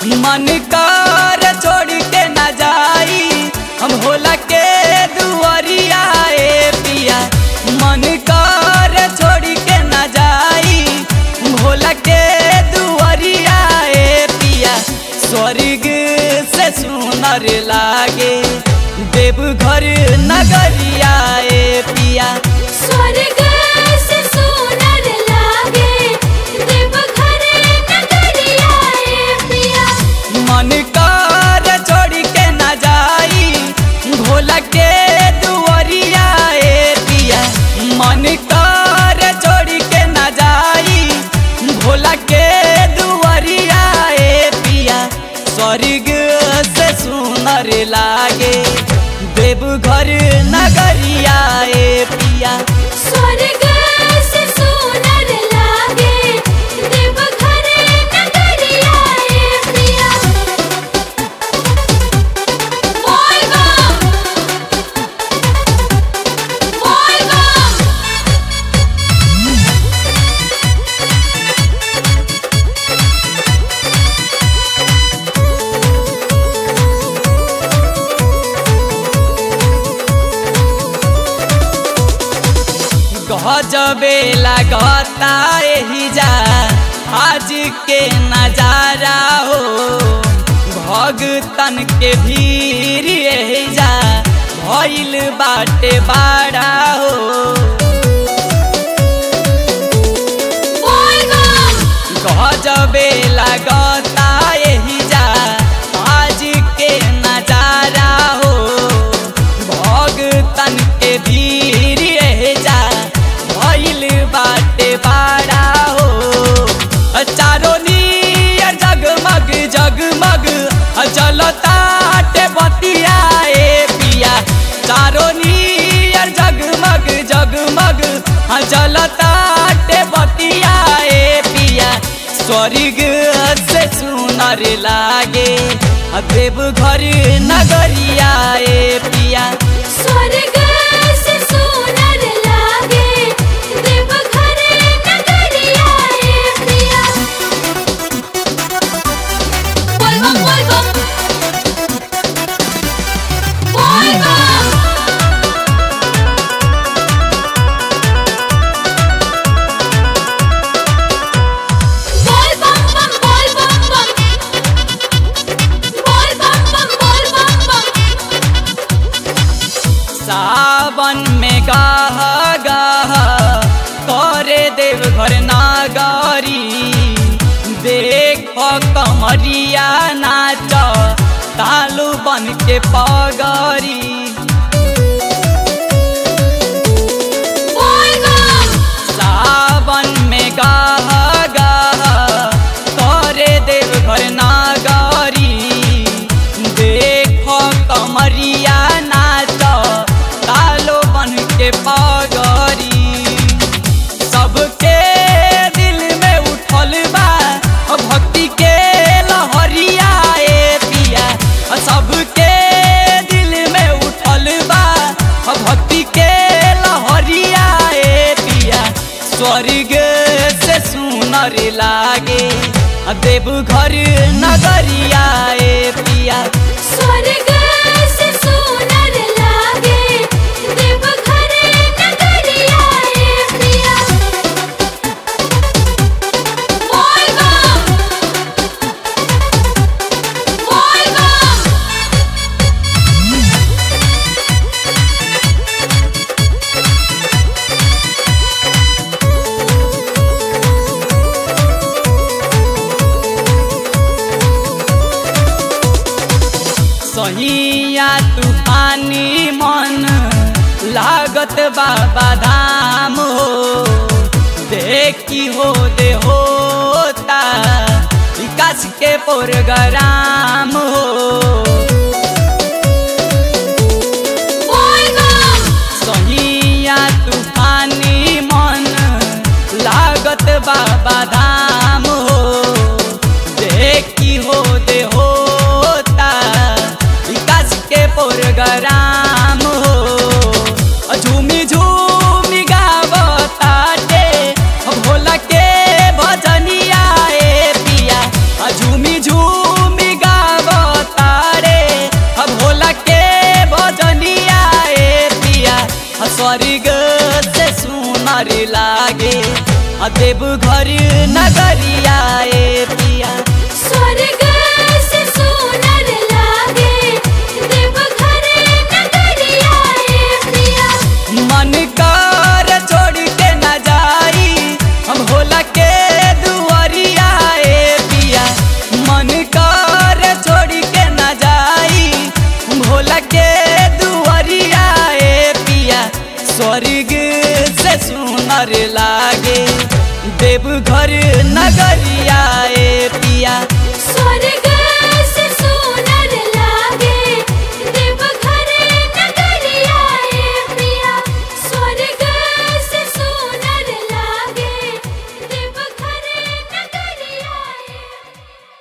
मन कर छोड़ के न जाई हम होला के दुआरिया ए पिया मन कर छोड़ के न जाई भोला के दुआरिया ए पिया स्वर्ग से सुनर लागे देवघर नगरिया ए पिया स्वर्ग से सुनर लागे देवघर नगरिया ए पिया मन कर छोड़ के न जाई भोला के दुआरिया ए पिया मन कर छोड़ के न जाई भोला के दुआरिया ए पिया स्वर्ग से सुनर लागे देवघर नगरिया ए पिया स्वर्ग से सुनर लागे देवघर नगरिया ए पिया बोल बम बोल बम गजबे लगता एही जा आज के नजारा हो भगतन के भीड़ एही जा भइल बाटे बाड़ा हो बोल बम गजबे लगता एही जा आज के नजारा हो भगतन के भीड़ एही जा भइल बाटे बाड़ा हो चारो नियर जगमग जगमग चलताटे बतिया ए पिया चारो नियर जगमग जगमग चलताटे बतिया ए पिया स्वर्ग से सुनर लागे देवघर नगरिया ए पिया स्वर्ग से सुनर लागे देवघर नगरिया ए पिया बोल बम बोल बम बोल बम बोल बम बम बोल बम बम बोल बम बम बोल बम बम सावन में गाह गाह करे देवघर नागरी देख कमरिया नाच तालू बन के पगरी बोल बम सावन में गाह गाह करे देवघर नागरी देख कमरिया नाच तालो बन के पगरी सबके दिल में उठल बा भक्ति के लहरिया ए पिया सबके दिल में उठल बा भक्ति के लहरिया ए पिया स्वर्ग से सुनर लागे देवघर नगरिया ए पिया स्वर्ग से सुनर लागे देवघर नगरिया ए पिया बोल बम बोल बम सहिया तूफानी मन लागत बाबा धाम हो देखी हो दे होता विकास के प्रोग्राम हो बोल बम सहिया तूफानी मन लागत बाबा धाम हो देखी हो दे होता विकास के प्रोग्राम हो झूमी झूमी गावताटे भोला के भजनिया ए पिया झूमी झूमी देव घर नगरिया ए पिया स्वर्ग से सुनर लागे देवघर नगरिया ए प्रिया मन कर छोड़ के न जाई हम भोला के दुआरिया ए पिया मन कर छोड़ के न जाई भोला के दुआरिया ए पिया स्वर्ग से सुनर लागे देव घर नगरिया ए पिया स्वर्ग